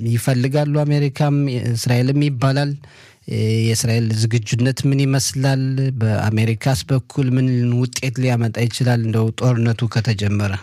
ይፈልጋሉ። አሜሪካም እስራኤልም ይባላል። የእስራኤል ዝግጁነት ምን ይመስላል? በአሜሪካስ በኩል ምን ውጤት ሊያመጣ ይችላል? እንደው ጦርነቱ ከተጀመረ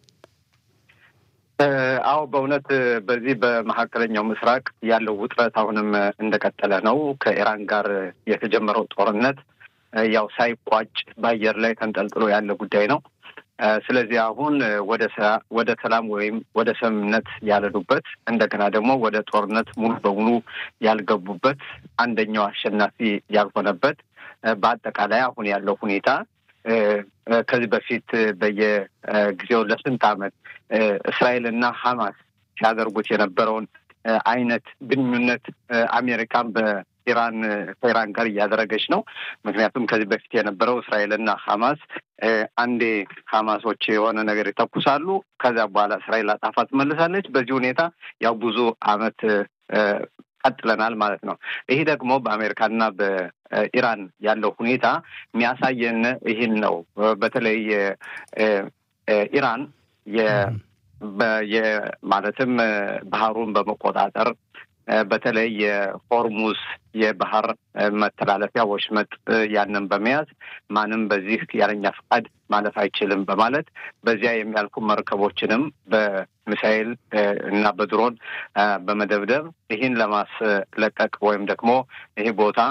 አዎ በእውነት በዚህ በመካከለኛው ምስራቅ ያለው ውጥረት አሁንም እንደቀጠለ ነው። ከኢራን ጋር የተጀመረው ጦርነት ያው ሳይቋጭ በአየር ላይ ተንጠልጥሎ ያለ ጉዳይ ነው። ስለዚህ አሁን ወደ ወደ ሰላም ወይም ወደ ስምምነት ያልሄዱበት እንደገና ደግሞ ወደ ጦርነት ሙሉ በሙሉ ያልገቡበት አንደኛው አሸናፊ ያልሆነበት በአጠቃላይ አሁን ያለው ሁኔታ ከዚህ በፊት በየጊዜው ለስንት ዓመት እስራኤልና ሐማስ ሲያደርጉት የነበረውን አይነት ግንኙነት አሜሪካን በኢራን ከኢራን ጋር እያደረገች ነው። ምክንያቱም ከዚህ በፊት የነበረው እስራኤልና ሐማስ አንዴ ሐማሶች የሆነ ነገር ይተኩሳሉ፣ ከዚያ በኋላ እስራኤል አጣፋ ትመልሳለች። በዚህ ሁኔታ ያው ብዙ ዓመት ቀጥለናል ማለት ነው። ይህ ደግሞ በአሜሪካና በኢራን ያለው ሁኔታ የሚያሳየን ይህን ነው። በተለይ ኢራን ማለትም ባህሩን በመቆጣጠር በተለይ የሆርሙዝ የባህር መተላለፊያ ወሽመጥ ያንን በመያዝ ማንም በዚህ ያለኛ ፈቃድ ማለፍ አይችልም በማለት በዚያ የሚያልፉ መርከቦችንም በሚሳኤል እና በድሮን በመደብደብ ይህን ለማስለቀቅ ወይም ደግሞ ይህ ቦታ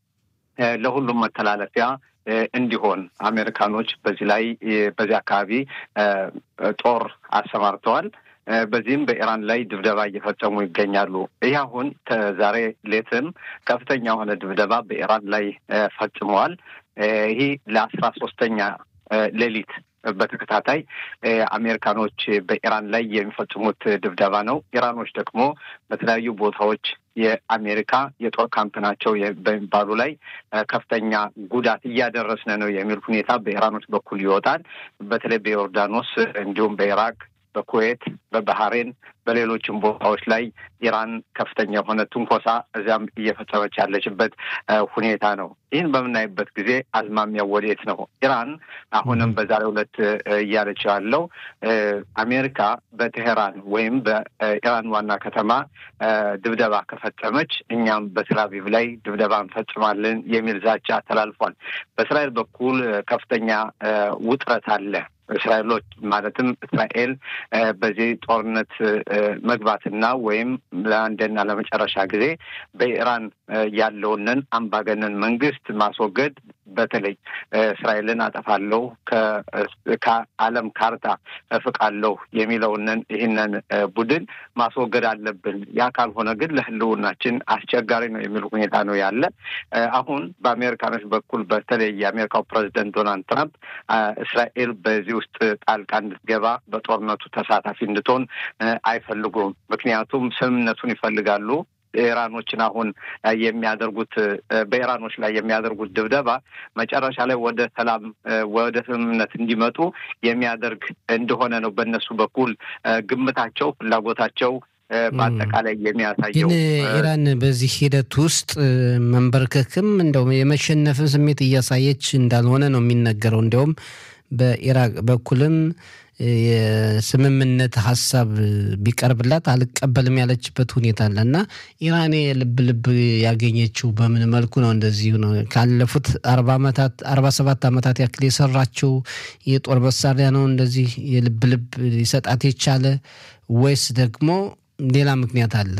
ለሁሉም መተላለፊያ እንዲሆን አሜሪካኖች በዚህ ላይ በዚህ አካባቢ ጦር አሰማርተዋል። በዚህም በኢራን ላይ ድብደባ እየፈጸሙ ይገኛሉ። ይህ አሁን ከዛሬ ሌትም ከፍተኛ የሆነ ድብደባ በኢራን ላይ ፈጽመዋል። ይህ ለአስራ ሶስተኛ ሌሊት በተከታታይ አሜሪካኖች በኢራን ላይ የሚፈጽሙት ድብደባ ነው። ኢራኖች ደግሞ በተለያዩ ቦታዎች የአሜሪካ የጦር ካምፕ ናቸው በሚባሉ ላይ ከፍተኛ ጉዳት እያደረስን ነው የሚል ሁኔታ በኢራኖች በኩል ይወጣል። በተለይ በዮርዳኖስ እንዲሁም በኢራቅ በኩዌት፣ በባህሬን፣ በሌሎችም ቦታዎች ላይ ኢራን ከፍተኛ የሆነ ትንኮሳ እዚያም እየፈጸመች ያለችበት ሁኔታ ነው። ይህን በምናይበት ጊዜ አዝማሚያው ወዴት ነው? ኢራን አሁንም በዛሬው ዕለት እያለችው ያለው አሜሪካ በቴሄራን ወይም በኢራን ዋና ከተማ ድብደባ ከፈጸመች እኛም በቴልአቪቭ ላይ ድብደባ እንፈጽማለን የሚል ዛቻ ተላልፏል። በእስራኤል በኩል ከፍተኛ ውጥረት አለ። እስራኤሎች ማለትም እስራኤል በዚህ ጦርነት መግባትና ወይም ለአንድና ለመጨረሻ ጊዜ በኢራን ያለውንን አምባገነን መንግስት ማስወገድ በተለይ እስራኤልን አጠፋለሁ ከዓለም ካርታ እፍቃለሁ የሚለውንን ይህንን ቡድን ማስወገድ አለብን። ያ ካልሆነ ግን ለሕልውናችን አስቸጋሪ ነው የሚል ሁኔታ ነው ያለ። አሁን በአሜሪካኖች በኩል በተለይ የአሜሪካው ፕሬዚደንት ዶናልድ ትራምፕ እስራኤል በዚህ ውስጥ ጣልቃ እንድትገባ በጦርነቱ ተሳታፊ እንድትሆን አይፈልጉም። ምክንያቱም ስምምነቱን ይፈልጋሉ። ኢራኖችን አሁን የሚያደርጉት በኢራኖች ላይ የሚያደርጉት ድብደባ መጨረሻ ላይ ወደ ሰላም ወደ ስምምነት እንዲመጡ የሚያደርግ እንደሆነ ነው በእነሱ በኩል ግምታቸው፣ ፍላጎታቸው በአጠቃላይ የሚያሳየው። ግን ኢራን በዚህ ሂደት ውስጥ መንበርከክም እንደው የመሸነፍን ስሜት እያሳየች እንዳልሆነ ነው የሚነገረው። እንዲያውም በኢራቅ በኩልም የስምምነት ሀሳብ ቢቀርብላት አልቀበልም ያለችበት ሁኔታ አለ እና ኢራን የልብ ልብ ያገኘችው በምን መልኩ ነው? እንደዚሁ ነው። ካለፉት አርባ ዓመታት አርባ ሰባት ዓመታት ያክል የሰራችው የጦር መሳሪያ ነው እንደዚህ የልብ ልብ ሊሰጣት የቻለ ወይስ ደግሞ ሌላ ምክንያት አለ?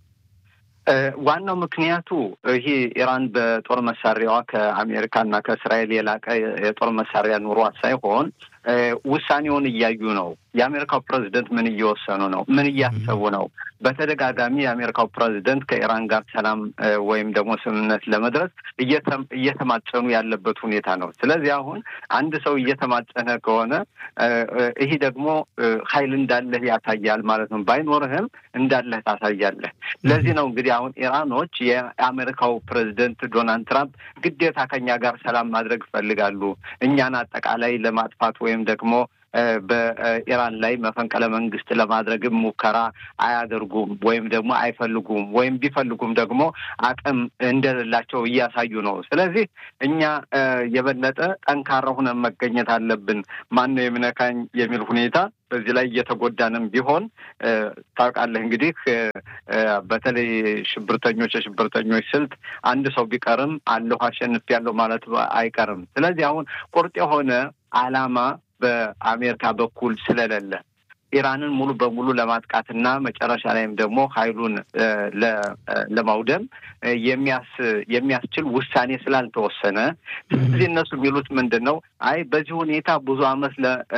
ዋናው ምክንያቱ ይሄ ኢራን በጦር መሳሪያዋ ከአሜሪካና ከእስራኤል የላቀ የጦር መሳሪያ ኑሯት ሳይሆን ውሳኔውን እያዩ ነው። የአሜሪካው ፕሬዚደንት ምን እየወሰኑ ነው? ምን እያሰቡ ነው? በተደጋጋሚ የአሜሪካው ፕሬዚደንት ከኢራን ጋር ሰላም ወይም ደግሞ ስምምነት ለመድረስ እየተማጸኑ ያለበት ሁኔታ ነው። ስለዚህ አሁን አንድ ሰው እየተማጸነ ከሆነ ይህ ደግሞ ኃይል እንዳለህ ያሳያል ማለት ነው። ባይኖርህም እንዳለህ ታሳያለህ። ለዚህ ነው እንግዲህ አሁን ኢራኖች የአሜሪካው ፕሬዚደንት ዶናልድ ትራምፕ ግዴታ ከኛ ጋር ሰላም ማድረግ ይፈልጋሉ እኛን አጠቃላይ ለማጥፋት ወይም ደግሞ በኢራን ላይ መፈንቅለ መንግስት ለማድረግም ሙከራ አያደርጉም ወይም ደግሞ አይፈልጉም ወይም ቢፈልጉም ደግሞ አቅም እንደሌላቸው እያሳዩ ነው። ስለዚህ እኛ የበለጠ ጠንካራ ሁነን መገኘት አለብን። ማን ነው የሚነካኝ የሚል ሁኔታ በዚህ ላይ እየተጎዳንም ቢሆን ታውቃለህ እንግዲህ በተለይ ሽብርተኞች የሽብርተኞች ስልት አንድ ሰው ቢቀርም አለሁ አሸንፍ ያለው ማለት አይቀርም። ስለዚህ አሁን ቁርጥ የሆነ ዓላማ በአሜሪካ በኩል ስለሌለ ኢራንን ሙሉ በሙሉ ለማጥቃትና መጨረሻ ላይም ደግሞ ኃይሉን ለማውደም የሚያስችል ውሳኔ ስላልተወሰነ፣ ስለዚህ እነሱ የሚሉት ምንድን ነው? አይ በዚህ ሁኔታ ብዙ ዓመት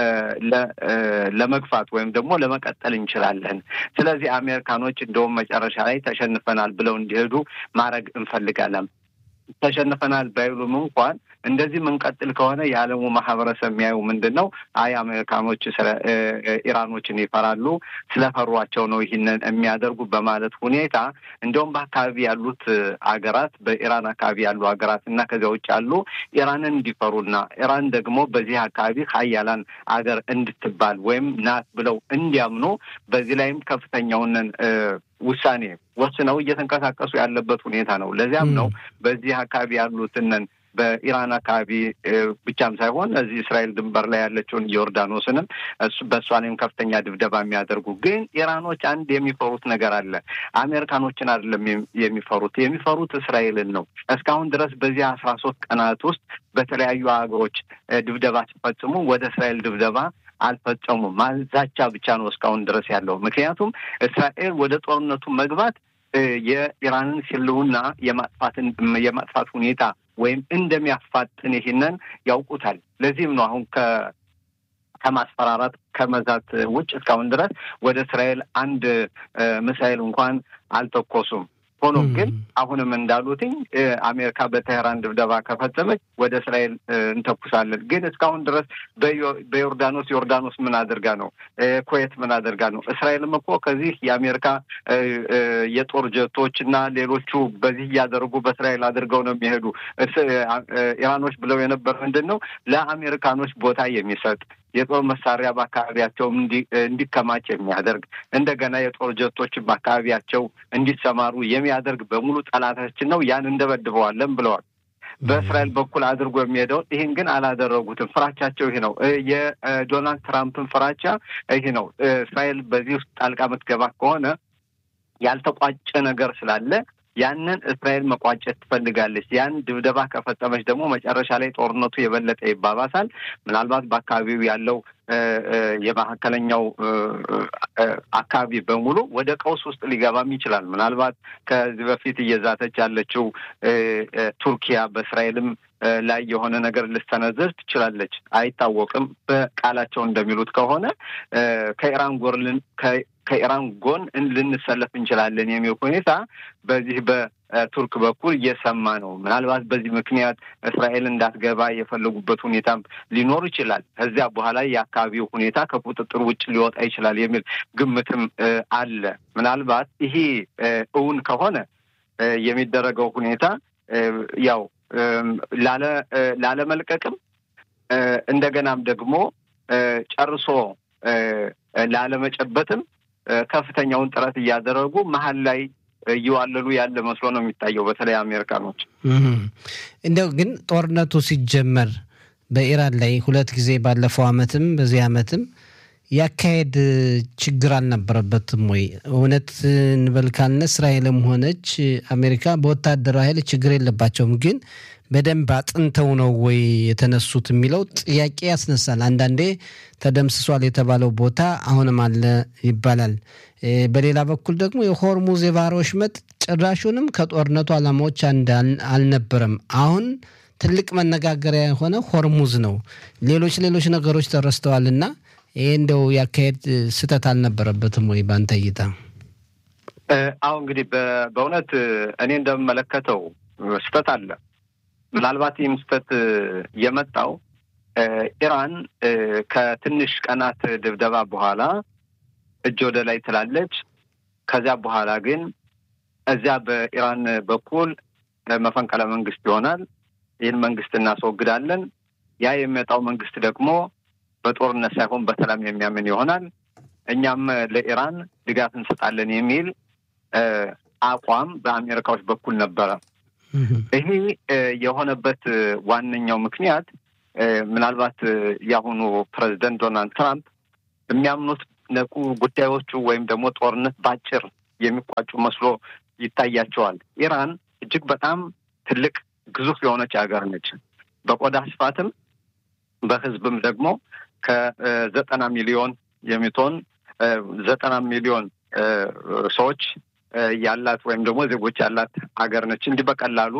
ለመግፋት ወይም ደግሞ ለመቀጠል እንችላለን። ስለዚህ አሜሪካኖች እንደውም መጨረሻ ላይ ተሸንፈናል ብለው እንዲሄዱ ማድረግ እንፈልጋለን። ተሸንፈናል ባይሉም እንኳን እንደዚህ የምንቀጥል ከሆነ የዓለሙ ማህበረሰብ የሚያዩ ምንድን ነው? አይ አሜሪካኖች ኢራኖችን ይፈራሉ፣ ስለፈሯቸው ነው ይህንን የሚያደርጉ በማለት ሁኔታ እንደውም በአካባቢ ያሉት አገራት በኢራን አካባቢ ያሉ ሀገራት እና ከዚያ ውጭ ያሉ ኢራንን እንዲፈሩና ኢራን ደግሞ በዚህ አካባቢ ሀያላን አገር እንድትባል ወይም ናት ብለው እንዲያምኑ በዚህ ላይም ከፍተኛውን ውሳኔ ወስነው እየተንቀሳቀሱ ያለበት ሁኔታ ነው። ለዚያም ነው በዚህ አካባቢ ያሉትንን በኢራን አካባቢ ብቻም ሳይሆን እዚህ እስራኤል ድንበር ላይ ያለችውን ዮርዳኖስንም በእሷ ላይም ከፍተኛ ድብደባ የሚያደርጉ ግን ኢራኖች አንድ የሚፈሩት ነገር አለ። አሜሪካኖችን አይደለም የሚፈሩት፣ የሚፈሩት እስራኤልን ነው። እስካሁን ድረስ በዚህ አስራ ሶስት ቀናት ውስጥ በተለያዩ ሀገሮች ድብደባ ሲፈጽሙ ወደ እስራኤል ድብደባ አልፈጸሙም። ማዛቻ ብቻ ነው እስካሁን ድረስ ያለው። ምክንያቱም እስራኤል ወደ ጦርነቱ መግባት የኢራንን ህልውና የማጥፋትን የማጥፋት ሁኔታ ወይም እንደሚያፋጥን ይህንን ያውቁታል። ለዚህም ነው አሁን ከ ከማስፈራራት ከመዛት ውጭ እስካሁን ድረስ ወደ እስራኤል አንድ ሚሳይል እንኳን አልተኮሱም። ሆኖም ግን አሁንም እንዳሉትኝ አሜሪካ በቴህራን ድብደባ ከፈጸመች ወደ እስራኤል እንተኩሳለን። ግን እስካሁን ድረስ በዮርዳኖስ ዮርዳኖስ ምን አድርጋ ነው? ኩዌት ምን አድርጋ ነው? እስራኤልም እኮ ከዚህ የአሜሪካ የጦር ጀቶች እና ሌሎቹ በዚህ እያደረጉ በእስራኤል አድርገው ነው የሚሄዱ። ኢራኖች ብለው የነበር ምንድን ነው ለአሜሪካኖች ቦታ የሚሰጥ የጦር መሳሪያ በአካባቢያቸው እንዲከማች የሚያደርግ እንደገና የጦር ጀቶችን በአካባቢያቸው እንዲሰማሩ የሚያደርግ በሙሉ ጠላታችን ነው፣ ያን እንደበድበዋለን ብለዋል። በእስራኤል በኩል አድርጎ የሚሄደውን ይህን ግን አላደረጉትም። ፍራቻቸው ይህ ነው። የዶናልድ ትራምፕን ፍራቻ ይህ ነው። እስራኤል በዚህ ውስጥ ጣልቃ የምትገባ ከሆነ ያልተቋጨ ነገር ስላለ ያንን እስራኤል መቋጨት ትፈልጋለች። ያን ድብደባ ከፈጸመች ደግሞ መጨረሻ ላይ ጦርነቱ የበለጠ ይባባሳል። ምናልባት በአካባቢው ያለው የመካከለኛው አካባቢ በሙሉ ወደ ቀውስ ውስጥ ሊገባም ይችላል። ምናልባት ከዚህ በፊት እየዛተች ያለችው ቱርኪያ በእስራኤልም ላይ የሆነ ነገር ልትሰነዝር ትችላለች፣ አይታወቅም። በቃላቸው እንደሚሉት ከሆነ ከኢራን ጎን ከኢራን ጎን ልንሰለፍ እንችላለን የሚል ሁኔታ በዚህ በቱርክ በኩል እየሰማ ነው። ምናልባት በዚህ ምክንያት እስራኤል እንዳትገባ የፈለጉበት ሁኔታም ሊኖር ይችላል። ከዚያ በኋላ የአካባቢው ሁኔታ ከቁጥጥር ውጭ ሊወጣ ይችላል የሚል ግምትም አለ። ምናልባት ይሄ እውን ከሆነ የሚደረገው ሁኔታ ያው ላለመልቀቅም እንደገናም ደግሞ ጨርሶ ላለመጨበጥም ከፍተኛውን ጥረት እያደረጉ መሀል ላይ እየዋለሉ ያለ መስሎ ነው የሚታየው። በተለይ አሜሪካኖች እንደው ግን ጦርነቱ ሲጀመር በኢራን ላይ ሁለት ጊዜ ባለፈው አመትም በዚህ አመትም ያካሄድ ችግር አልነበረበትም ወይ? እውነት እንበል ካልን እስራኤልም ሆነች አሜሪካ በወታደራዊ ኃይል ችግር የለባቸውም ግን በደንብ አጥንተው ነው ወይ የተነሱት የሚለው ጥያቄ ያስነሳል። አንዳንዴ ተደምስሷል የተባለው ቦታ አሁንም አለ ይባላል። በሌላ በኩል ደግሞ የሆርሙዝ የባህር ወሽመጥ ጭራሹንም ከጦርነቱ ዓላማዎች አንድ አልነበረም። አሁን ትልቅ መነጋገሪያ የሆነ ሆርሙዝ ነው። ሌሎች ሌሎች ነገሮች ተረስተዋልና ይሄ እንደው ያካሄድ ስህተት አልነበረበትም ወይ በአንተ እይታ? አሁ እንግዲህ በእውነት እኔ እንደምመለከተው ስህተት አለ። ምናልባት ይህም ስህተት የመጣው ኢራን ከትንሽ ቀናት ድብደባ በኋላ እጅ ወደ ላይ ትላለች። ከዚያ በኋላ ግን እዚያ በኢራን በኩል መፈንቅለ መንግስት ይሆናል። ይህን መንግስት እናስወግዳለን። ያ የሚመጣው መንግስት ደግሞ በጦርነት ሳይሆን በሰላም የሚያምን ይሆናል። እኛም ለኢራን ድጋፍ እንሰጣለን የሚል አቋም በአሜሪካዎች በኩል ነበረ። ይሄ የሆነበት ዋነኛው ምክንያት ምናልባት የአሁኑ ፕሬዚደንት ዶናልድ ትራምፕ የሚያምኑት ነቁ ጉዳዮቹ ወይም ደግሞ ጦርነት ባጭር የሚቋጩ መስሎ ይታያቸዋል። ኢራን እጅግ በጣም ትልቅ ግዙፍ የሆነች ሀገር ነች። በቆዳ ስፋትም በህዝብም ደግሞ ከዘጠና ሚሊዮን የሚቶን ዘጠና ሚሊዮን ሰዎች ያላት ወይም ደግሞ ዜጎች ያላት ሀገር ነች። እንዲህ በቀላሉ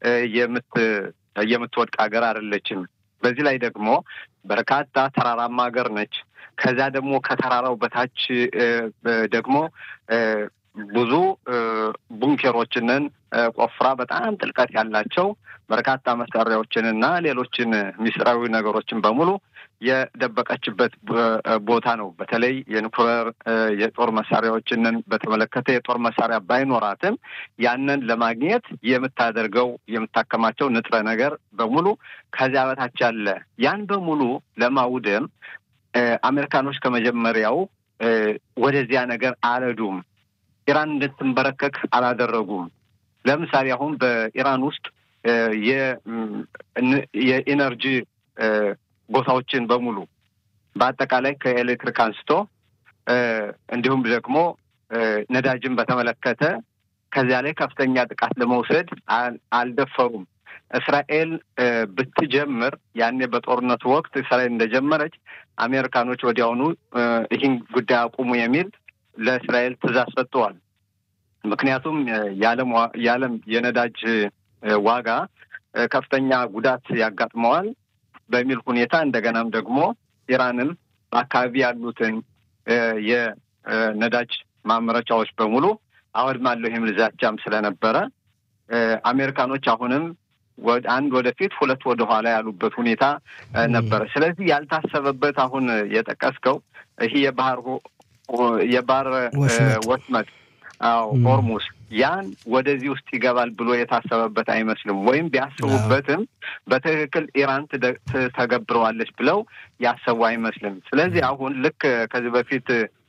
የምትወድቅ ሀገር አይደለችም። በዚህ ላይ ደግሞ በርካታ ተራራማ ሀገር ነች። ከዚያ ደግሞ ከተራራው በታች ደግሞ ብዙ ቡንኬሮችንን ቆፍራ በጣም ጥልቀት ያላቸው በርካታ መሳሪያዎችንና ሌሎችን ሚስጥራዊ ነገሮችን በሙሉ የደበቀችበት ቦታ ነው። በተለይ የኒኩሌር የጦር መሳሪያዎችንን በተመለከተ የጦር መሳሪያ ባይኖራትም ያንን ለማግኘት የምታደርገው የምታከማቸው ንጥረ ነገር በሙሉ ከዚያ በታች ያለ ያን በሙሉ ለማውደም አሜሪካኖች ከመጀመሪያው ወደዚያ ነገር አልሄዱም። ኢራን እንድትንበረከክ አላደረጉም። ለምሳሌ አሁን በኢራን ውስጥ የኢነርጂ ቦታዎችን በሙሉ በአጠቃላይ ከኤሌክትሪክ አንስቶ እንዲሁም ደግሞ ነዳጅን በተመለከተ ከዚያ ላይ ከፍተኛ ጥቃት ለመውሰድ አልደፈሩም። እስራኤል ብትጀምር ያኔ በጦርነቱ ወቅት እስራኤል እንደጀመረች አሜሪካኖች ወዲያውኑ ይህን ጉዳይ አቁሙ የሚል ለእስራኤል ትዕዛዝ ሰጥተዋል። ምክንያቱም የዓለም የነዳጅ ዋጋ ከፍተኛ ጉዳት ያጋጥመዋል በሚል ሁኔታ እንደገናም ደግሞ ኢራንም በአካባቢ ያሉትን የነዳጅ ማምረቻዎች በሙሉ አወድማለሁ የሚል ዛቻም ስለነበረ አሜሪካኖች አሁንም አንድ ወደፊት ሁለት ወደ ኋላ ያሉበት ሁኔታ ነበረ። ስለዚህ ያልታሰበበት አሁን የጠቀስከው ይህ የባህር የባህር ወሽመጥ አዎ ሆርሙስ ያን ወደዚህ ውስጥ ይገባል ብሎ የታሰበበት አይመስልም። ወይም ቢያስቡበትም በትክክል ኢራን ተገብረዋለች ብለው ያሰቡ አይመስልም። ስለዚህ አሁን ልክ ከዚህ በፊት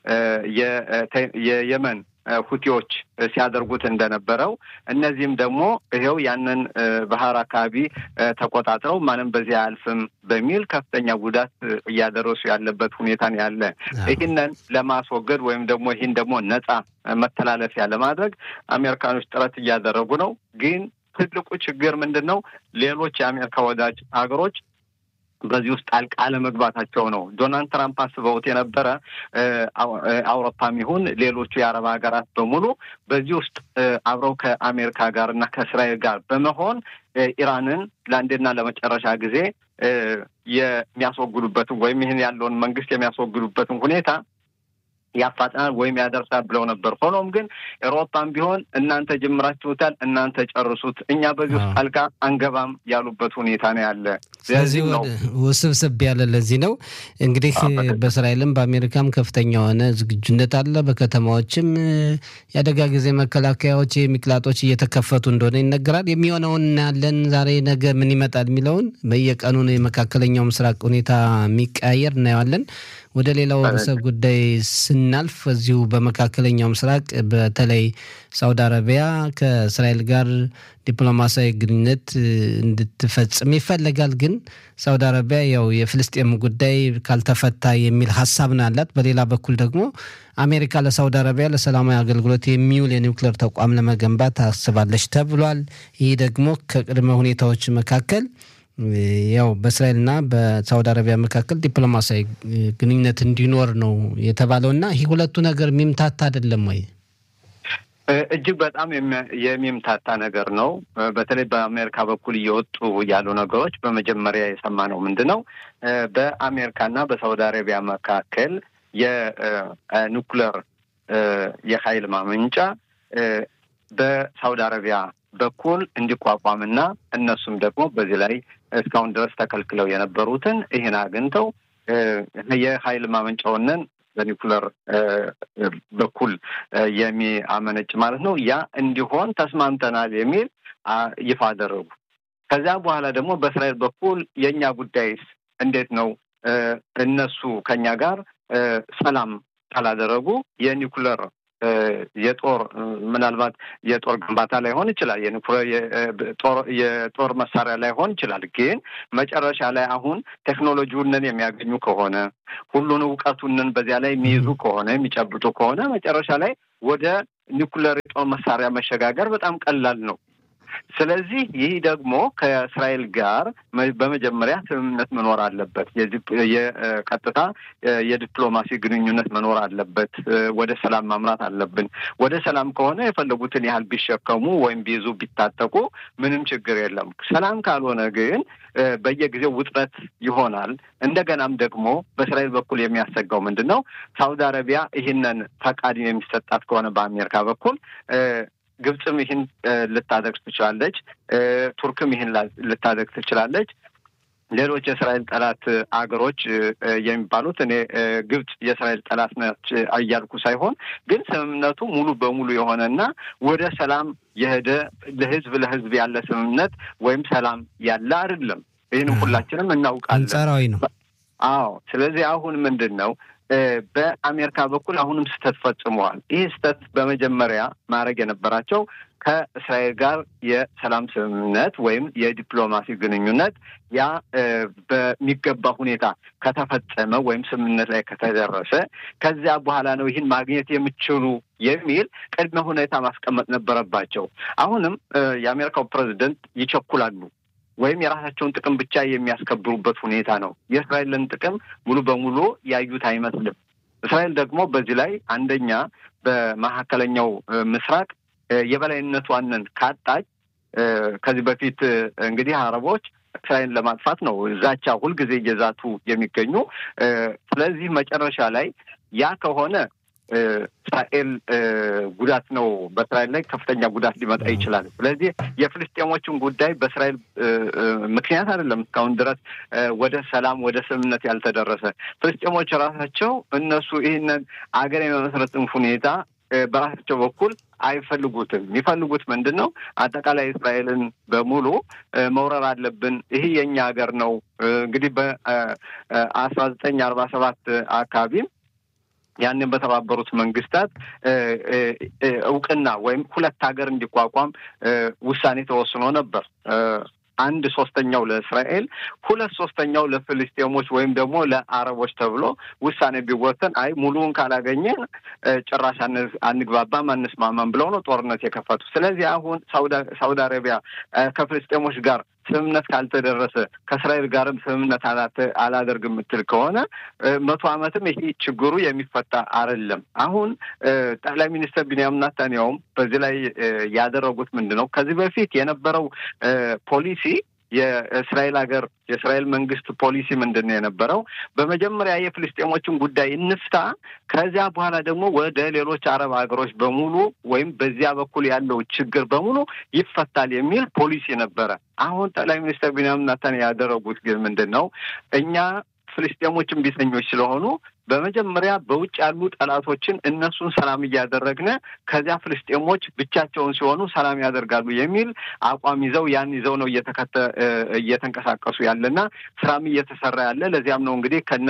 የየመን ሁቲዎች ሲያደርጉት እንደነበረው እነዚህም ደግሞ ይኸው ያንን ባህር አካባቢ ተቆጣጥረው ማንም በዚህ አያልፍም በሚል ከፍተኛ ጉዳት እያደረሱ ያለበት ሁኔታ ነው ያለ። ይህንን ለማስወገድ ወይም ደግሞ ይህን ደግሞ ነጻ መተላለፊያ ለማድረግ አሜሪካኖች ጥረት እያደረጉ ነው። ግን ትልቁ ችግር ምንድን ነው? ሌሎች የአሜሪካ ወዳጅ ሀገሮች በዚህ ውስጥ ጣልቃ አለመግባታቸው ነው። ዶናልድ ትራምፕ አስበውት የነበረ አውሮፓም ይሁን ሌሎቹ የአረብ ሀገራት በሙሉ በዚህ ውስጥ አብረው ከአሜሪካ ጋር እና ከእስራኤል ጋር በመሆን ኢራንን ለአንዴና ለመጨረሻ ጊዜ የሚያስወግዱበትን ወይም ይህን ያለውን መንግስት የሚያስወግዱበትን ሁኔታ ያፋጥናል ወይም ያደርሳል ብለው ነበር። ሆኖም ግን ኤሮፓም ቢሆን እናንተ ጀምራችሁታል፣ እናንተ ጨርሱት፣ እኛ በዚህ ውስጥ ጣልቃ አንገባም ያሉበት ሁኔታ ነው ያለ። ስለዚህ ውስብስብ ያለ ለዚህ ነው እንግዲህ በእስራኤልም በአሜሪካም ከፍተኛ የሆነ ዝግጁነት አለ። በከተማዎችም የአደጋ ጊዜ መከላከያዎች የሚቅላጦች እየተከፈቱ እንደሆነ ይነገራል። የሚሆነውን እናያለን። ዛሬ ነገ ምን ይመጣል የሚለውን በየቀኑ የመካከለኛው ምስራቅ ሁኔታ የሚቀያየር እናየዋለን። ወደ ሌላው ርዕሰ ጉዳይ ስናልፍ እዚሁ በመካከለኛው ምስራቅ በተለይ ሳውዲ አረቢያ ከእስራኤል ጋር ዲፕሎማሲያዊ ግንኙነት እንድትፈጽም ይፈለጋል። ግን ሳውዲ አረቢያ ያው የፍልስጤም ጉዳይ ካልተፈታ የሚል ሀሳብ ነው ያላት። በሌላ በኩል ደግሞ አሜሪካ ለሳውዲ አረቢያ ለሰላማዊ አገልግሎት የሚውል የኒውክሌር ተቋም ለመገንባት ታስባለች ተብሏል። ይህ ደግሞ ከቅድመ ሁኔታዎች መካከል ያው በእስራኤልና በሳውዲ አረቢያ መካከል ዲፕሎማሲያዊ ግንኙነት እንዲኖር ነው የተባለው እና ይህ ሁለቱ ነገር የሚምታታ አይደለም ወይ? እጅግ በጣም የሚምታታ ነገር ነው። በተለይ በአሜሪካ በኩል እየወጡ ያሉ ነገሮች በመጀመሪያ የሰማነው ምንድን ነው? በአሜሪካና በሳውዲ አረቢያ መካከል የኒኩለር የኃይል ማመንጫ በሳውዲ አረቢያ በኩል እንዲቋቋምና እነሱም ደግሞ በዚህ ላይ እስካሁን ድረስ ተከልክለው የነበሩትን ይህን አግኝተው የኃይል ማመንጫውንን በኒኩለር በኩል የሚያመነጭ ማለት ነው። ያ እንዲሆን ተስማምተናል የሚል ይፋ አደረጉ። ከዚያ በኋላ ደግሞ በእስራኤል በኩል የእኛ ጉዳይስ እንዴት ነው እነሱ ከኛ ጋር ሰላም ካላደረጉ የኒኩለር የጦር ምናልባት የጦር ግንባታ ላይሆን ይችላል፣ የጦር መሳሪያ ላይሆን ይችላል። ግን መጨረሻ ላይ አሁን ቴክኖሎጂውንን የሚያገኙ ከሆነ ሁሉን እውቀቱንን በዚያ ላይ የሚይዙ ከሆነ የሚጨብጡ ከሆነ መጨረሻ ላይ ወደ ኒኩለር የጦር መሳሪያ መሸጋገር በጣም ቀላል ነው። ስለዚህ ይህ ደግሞ ከእስራኤል ጋር በመጀመሪያ ስምምነት መኖር አለበት። የቀጥታ የዲፕሎማሲ ግንኙነት መኖር አለበት። ወደ ሰላም ማምራት አለብን። ወደ ሰላም ከሆነ የፈለጉትን ያህል ቢሸከሙ ወይም ቢይዙ ቢታጠቁ ምንም ችግር የለም። ሰላም ካልሆነ ግን በየጊዜው ውጥረት ይሆናል። እንደገናም ደግሞ በእስራኤል በኩል የሚያሰጋው ምንድን ነው? ሳውዲ አረቢያ ይህንን ፈቃድ የሚሰጣት ከሆነ በአሜሪካ በኩል ግብፅም ይህን ልታደርግ ትችላለች። ቱርክም ይህን ልታደርግ ትችላለች። ሌሎች የእስራኤል ጠላት አገሮች የሚባሉት እኔ ግብፅ የእስራኤል ጠላት ነች እያልኩ ሳይሆን ግን ስምምነቱ ሙሉ በሙሉ የሆነና ወደ ሰላም የሄደ ለህዝብ ለህዝብ ያለ ስምምነት ወይም ሰላም ያለ አይደለም። ይህንም ሁላችንም እናውቃለን። አንጻራዊ ነው። አዎ። ስለዚህ አሁን ምንድን ነው በአሜሪካ በኩል አሁንም ስህተት ፈጽመዋል። ይህ ስህተት በመጀመሪያ ማድረግ የነበራቸው ከእስራኤል ጋር የሰላም ስምምነት ወይም የዲፕሎማሲ ግንኙነት ያ በሚገባ ሁኔታ ከተፈጸመ ወይም ስምምነት ላይ ከተደረሰ ከዚያ በኋላ ነው ይህን ማግኘት የምችሉ የሚል ቅድመ ሁኔታ ማስቀመጥ ነበረባቸው። አሁንም የአሜሪካው ፕሬዚደንት ይቸኩላሉ ወይም የራሳቸውን ጥቅም ብቻ የሚያስከብሩበት ሁኔታ ነው። የእስራኤልን ጥቅም ሙሉ በሙሉ ያዩት አይመስልም። እስራኤል ደግሞ በዚህ ላይ አንደኛ በመካከለኛው ምስራቅ የበላይነቷንን ካጣች ከዚህ በፊት እንግዲህ አረቦች እስራኤልን ለማጥፋት ነው ዛቻ ሁልጊዜ እየዛቱ የሚገኙ። ስለዚህ መጨረሻ ላይ ያ ከሆነ እስራኤል ጉዳት ነው፣ በእስራኤል ላይ ከፍተኛ ጉዳት ሊመጣ ይችላል። ስለዚህ የፍልስጤሞችን ጉዳይ በእስራኤል ምክንያት አይደለም እስካሁን ድረስ ወደ ሰላም ወደ ስምምነት ያልተደረሰ። ፍልስጤሞች ራሳቸው እነሱ ይህንን አገር የመመስረትን ሁኔታ በራሳቸው በኩል አይፈልጉትም። የሚፈልጉት ምንድን ነው? አጠቃላይ እስራኤልን በሙሉ መውረር አለብን፣ ይህ የእኛ ሀገር ነው። እንግዲህ በአስራ ዘጠኝ አርባ ሰባት አካባቢም ያንን በተባበሩት መንግስታት እውቅና ወይም ሁለት ሀገር እንዲቋቋም ውሳኔ ተወስኖ ነበር። አንድ ሶስተኛው ለእስራኤል፣ ሁለት ሶስተኛው ለፍልስጤሞች ወይም ደግሞ ለአረቦች ተብሎ ውሳኔ ቢወሰን አይ ሙሉውን ካላገኘን ጭራሽ አንግባባም፣ አንስማማም ብለው ነው ጦርነት የከፈቱ። ስለዚህ አሁን ሳውዲ አረቢያ ከፍልስጤሞች ጋር ስምምነት ካልተደረሰ ከእስራኤል ጋርም ስምምነት አላደርግ የምትል ከሆነ መቶ ዓመትም ይሄ ችግሩ የሚፈታ አይደለም። አሁን ጠቅላይ ሚኒስትር ቢንያሚን ኔታንያሁም በዚህ ላይ ያደረጉት ምንድን ነው? ከዚህ በፊት የነበረው ፖሊሲ የእስራኤል ሀገር የእስራኤል መንግስት ፖሊሲ ምንድን ነው የነበረው? በመጀመሪያ የፍልስጤሞችን ጉዳይ እንፍታ፣ ከዚያ በኋላ ደግሞ ወደ ሌሎች አረብ ሀገሮች በሙሉ ወይም በዚያ በኩል ያለው ችግር በሙሉ ይፈታል የሚል ፖሊሲ ነበረ። አሁን ጠቅላይ ሚኒስትር ቢንያሚን ኔታንያሁ ያደረጉት ግን ምንድን ነው? እኛ ፍልስጤሞችን ቢተኞች ስለሆኑ በመጀመሪያ በውጭ ያሉ ጠላቶችን እነሱን ሰላም እያደረግን ከዚያ ፍልስጤሞች ብቻቸውን ሲሆኑ ሰላም ያደርጋሉ የሚል አቋም ይዘው ያን ይዘው ነው እየተከተ እየተንቀሳቀሱ ያለና ስራም እየተሰራ ያለ ለዚያም ነው እንግዲህ ከነ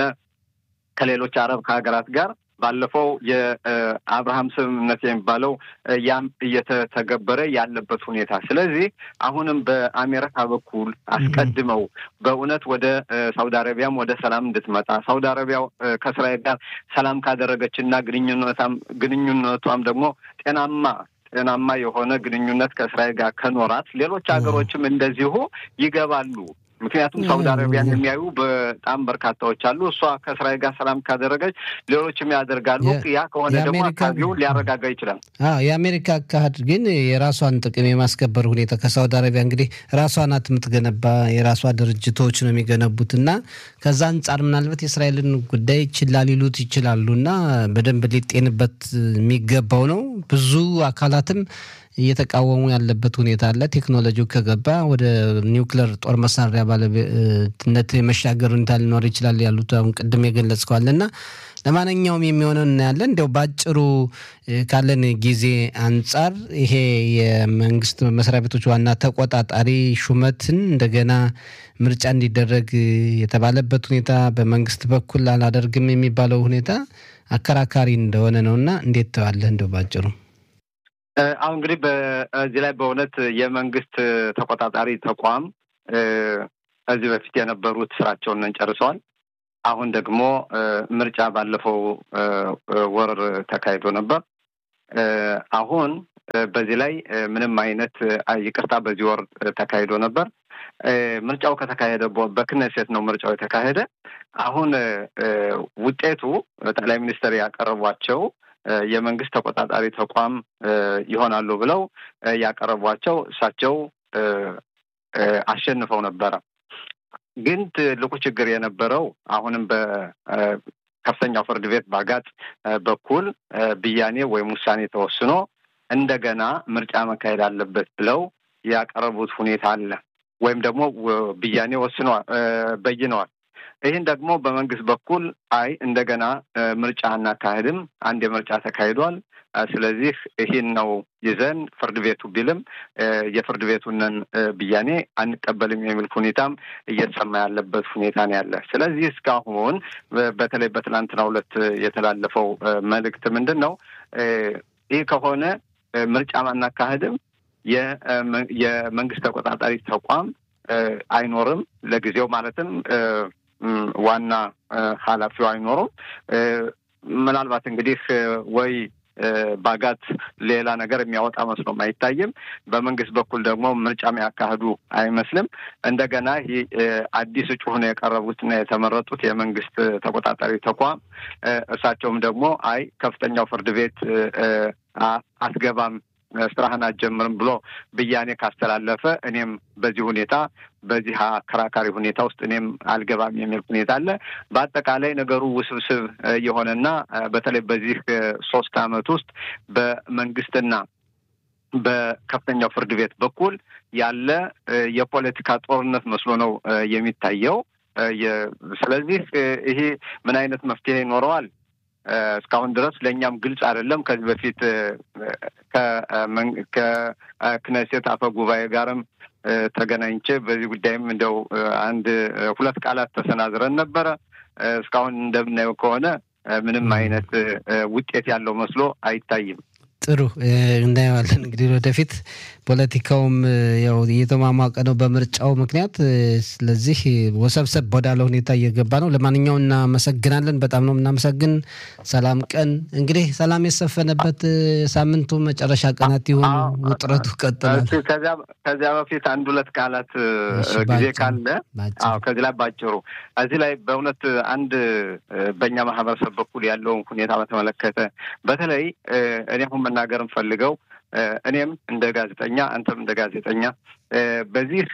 ከሌሎች አረብ ከሀገራት ጋር ባለፈው የአብርሃም ስምምነት የሚባለው ያም እየተተገበረ ያለበት ሁኔታ። ስለዚህ አሁንም በአሜሪካ በኩል አስቀድመው በእውነት ወደ ሳውዲ አረቢያም ወደ ሰላም እንድትመጣ ሳውዲ አረቢያ ከእስራኤል ጋር ሰላም ካደረገች እና ግንኙነታም ግንኙነቷም ደግሞ ጤናማ ጤናማ የሆነ ግንኙነት ከእስራኤል ጋር ከኖራት ሌሎች ሀገሮችም እንደዚሁ ይገባሉ። ምክንያቱም ሳውዲ አረቢያን የሚያዩ በጣም በርካታዎች አሉ። እሷ ከእስራኤል ጋር ሰላም ካደረገች ሌሎችም ያደርጋሉ። ያ ከሆነ ደግሞ አካባቢውን ሊያረጋጋ ይችላል። የአሜሪካ አካሄድ ግን የራሷን ጥቅም የማስከበር ሁኔታ ከሳውዲ አረቢያ እንግዲህ ራሷ ናት የምትገነባ፣ የራሷ ድርጅቶች ነው የሚገነቡት እና ከዛ አንጻር ምናልባት የእስራኤልን ጉዳይ ችላ ሊሉት ይችላሉ እና በደንብ ሊጤንበት የሚገባው ነው። ብዙ አካላትም እየተቃወሙ ያለበት ሁኔታ አለ። ቴክኖሎጂው ከገባ ወደ ኒውክለር ጦር መሳሪያ ባለቤትነት የመሻገር ሁኔታ ሊኖር ይችላል ያሉት አሁን ቅድም የገለጽከዋል እና ለማንኛውም የሚሆነው እናያለን። እንዲያው በአጭሩ ካለን ጊዜ አንጻር ይሄ የመንግስት መስሪያ ቤቶች ዋና ተቆጣጣሪ ሹመትን እንደገና ምርጫ እንዲደረግ የተባለበት ሁኔታ በመንግስት በኩል አላደርግም የሚባለው ሁኔታ አከራካሪ እንደሆነ ነው እና እንዴት ተዋለህ? እንደው ባጭሩ አሁን እንግዲህ በዚህ ላይ በእውነት የመንግስት ተቆጣጣሪ ተቋም ከዚህ በፊት የነበሩት ስራቸውን ጨርሰዋል። አሁን ደግሞ ምርጫ ባለፈው ወር ተካሂዶ ነበር። አሁን በዚህ ላይ ምንም አይነት ይቅርታ፣ በዚህ ወር ተካሂዶ ነበር። ምርጫው ከተካሄደ በክነሴት ነው ምርጫው የተካሄደ። አሁን ውጤቱ ጠቅላይ ሚኒስትር ያቀረቧቸው የመንግስት ተቆጣጣሪ ተቋም ይሆናሉ ብለው ያቀረቧቸው እሳቸው አሸንፈው ነበረ። ግን ትልቁ ችግር የነበረው አሁንም በከፍተኛው ፍርድ ቤት ባጋጥ በኩል ብያኔ ወይም ውሳኔ ተወስኖ እንደገና ምርጫ መካሄድ አለበት ብለው ያቀረቡት ሁኔታ አለ። ወይም ደግሞ ብያኔ ወስነዋል፣ በይነዋል። ይህን ደግሞ በመንግስት በኩል አይ እንደገና ምርጫ አናካሄድም፣ አንድ የምርጫ ተካሂዷል። ስለዚህ ይህን ነው ይዘን ፍርድ ቤቱ ቢልም የፍርድ ቤቱንን ብያኔ አንቀበልም የሚል ሁኔታም እየተሰማ ያለበት ሁኔታ ነው ያለ። ስለዚህ እስካሁን በተለይ በትናንትናው ዕለት የተላለፈው መልእክት ምንድን ነው? ይህ ከሆነ ምርጫ አናካሄድም፣ የመንግስት ተቆጣጣሪ ተቋም አይኖርም ለጊዜው ማለትም ዋና ኃላፊው አይኖሩም። ምናልባት እንግዲህ ወይ ባጋት ሌላ ነገር የሚያወጣ መስሎም አይታይም። በመንግስት በኩል ደግሞ ምርጫ የሚያካሂዱ አይመስልም። እንደገና ይህ አዲስ እጩ ሆነው የቀረቡትና የተመረጡት የመንግስት ተቆጣጣሪ ተቋም እርሳቸውም ደግሞ አይ ከፍተኛው ፍርድ ቤት አትገባም ስራህን አትጀምርም ብሎ ብያኔ ካስተላለፈ እኔም በዚህ ሁኔታ በዚህ አከራካሪ ሁኔታ ውስጥ እኔም አልገባም የሚል ሁኔታ አለ። በአጠቃላይ ነገሩ ውስብስብ የሆነና በተለይ በዚህ ሶስት ዓመት ውስጥ በመንግስትና በከፍተኛው ፍርድ ቤት በኩል ያለ የፖለቲካ ጦርነት መስሎ ነው የሚታየው። ስለዚህ ይሄ ምን አይነት መፍትሄ ይኖረዋል? እስካሁን ድረስ ለእኛም ግልጽ አይደለም። ከዚህ በፊት ከክነሴት አፈ ጉባኤ ጋርም ተገናኝቼ በዚህ ጉዳይም እንደው አንድ ሁለት ቃላት ተሰናዝረን ነበረ። እስካሁን እንደምናየው ከሆነ ምንም አይነት ውጤት ያለው መስሎ አይታይም። ጥሩ እናየዋለን። እንግዲህ ወደፊት ፖለቲካውም ያው እየተሟሟቀ ነው በምርጫው ምክንያት። ስለዚህ ወሰብሰብ ወዳለ ሁኔታ እየገባ ነው። ለማንኛውም እናመሰግናለን። በጣም ነው የምናመሰግን። ሰላም ቀን እንግዲህ ሰላም የሰፈነበት ሳምንቱ መጨረሻ ቀናት ይሆኑ። ውጥረቱ ቀጥላል። ከዚያ በፊት አንድ ሁለት ቃላት ጊዜ ካለ ከዚህ ላይ ባጭሩ እዚህ ላይ በእውነት አንድ በእኛ ማህበረሰብ በኩል ያለውን ሁኔታ በተመለከተ በተለይ እኔ አሁን መናገር እንፈልገው እኔም እንደ ጋዜጠኛ አንተም እንደ ጋዜጠኛ በዚህ